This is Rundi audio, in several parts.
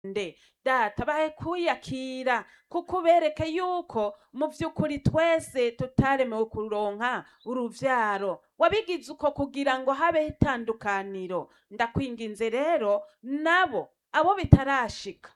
nde data bahe kwiyakira kuko ubereke yuko mu vy'ukuri twese tutaremewe kuronka uruvyaro wabigize uko kugira ngo habeho itandukaniro ndakwinginze rero nabo abo bitarashika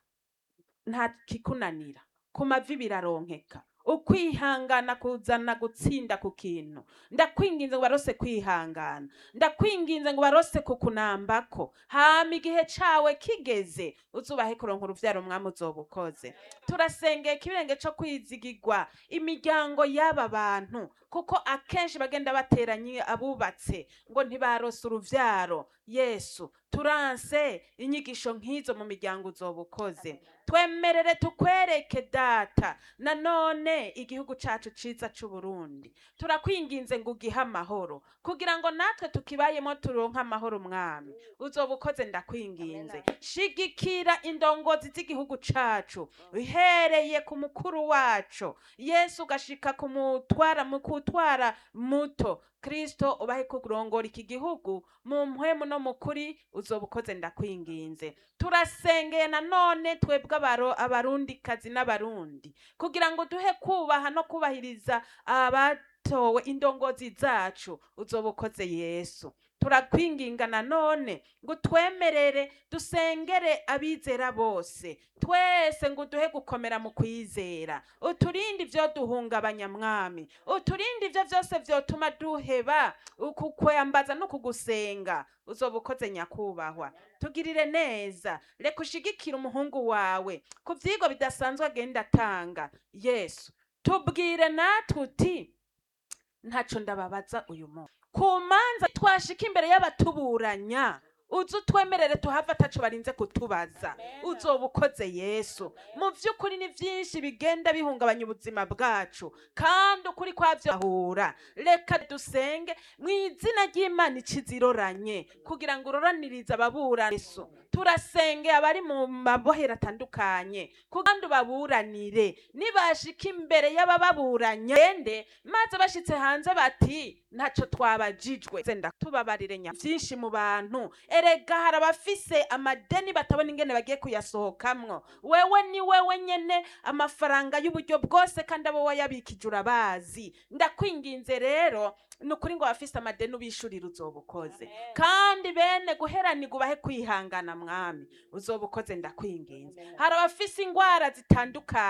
nta kikunanira ku mavi biraronkeka ukwihangana kuzana gutsinda ku kintu ndakwinginze ngo barose kwihangana ndakwinginze ngo barose kukunambako hama igihe cawe kigeze uzubahe kuronka uruvyaro mwami uzoba ukoze turasengeye ikibirenge co kwizigirwa imiryango y'aba bantu kuko akenshi bagenda bateranye abubatse ngo ntibarose uruvyaro yesu turanse inyigisho nk'izo mu miryango uzoba ukoze twemerere tukwereke data nanone igihugu cacu ciza c'uburundi turakwinginze ngo ugihe amahoro kugira ngo natwe tukibayemo turonke amahoro mwami uzoba ukoze ndakwinginze shigikira indongozi z'igihugu cacu uhereye ku mukuru wacu yesu ugashika kumutwara mu kutwara muto kristo ubahe kurongora iki gihugu mu mpwemu no mu kuri uzoba ukoze ndakwinginze turasengeye nanone twebwe abaro abarundikazi n'abarundi kugira ngo duhe kubaha no kubahiriza abatowe indongozi zacu uzoba ukoze yesu turakwinginga nanone ngo utwemerere dusengere abizera bose twese ngo uduhe gukomera mu kwizera uturinde ivyo duhungabanya mwami uturinde ivyo vyose vyotuma duheba ukukwambaza no kugusenga uzoba ukoze nyakubahwa tugirire neza reka ushigikire umuhungu wawe ku vyigwa bidasanzwe agenda atanga yesu tubwire natwe uti ntaco ndababaza uyu munsi ku manza twashika imbere y'abatuburanya uzi utwemerere tuhava ataco barinze kutubaza uzoba ukoze yesu mu vy'ukuri ni vyinshi bigenda bihungabanya ubuzima bwacu kandi ukuri kwavyo ahura reka dusenge mu izina ry'imana ikiziroranye kugira ngo uroranirize ababurana yesu turasenge abari mu mabohero atandukanye kandi ubaburanire nibashika imbere y'abababuranya gende maze bashitse hanze bati ntaco twabajijwe zenda tubabarire nya vyinshi mu bantu erega hari abafise amadeni batabona ingene bagiye kuyasohokamwo wewe ni wewe nyene amafaranga y'uburyo bwose kandi abo wayabikije urabazi ndakwinginze rero ni ukuri ngo abafise amadeni ubishurira uzoba ukoze kandi bene guheranirwa ubahe kwihangana mwami uzoba ukoze ndakwinginze hari abafise ingwara zitandukanye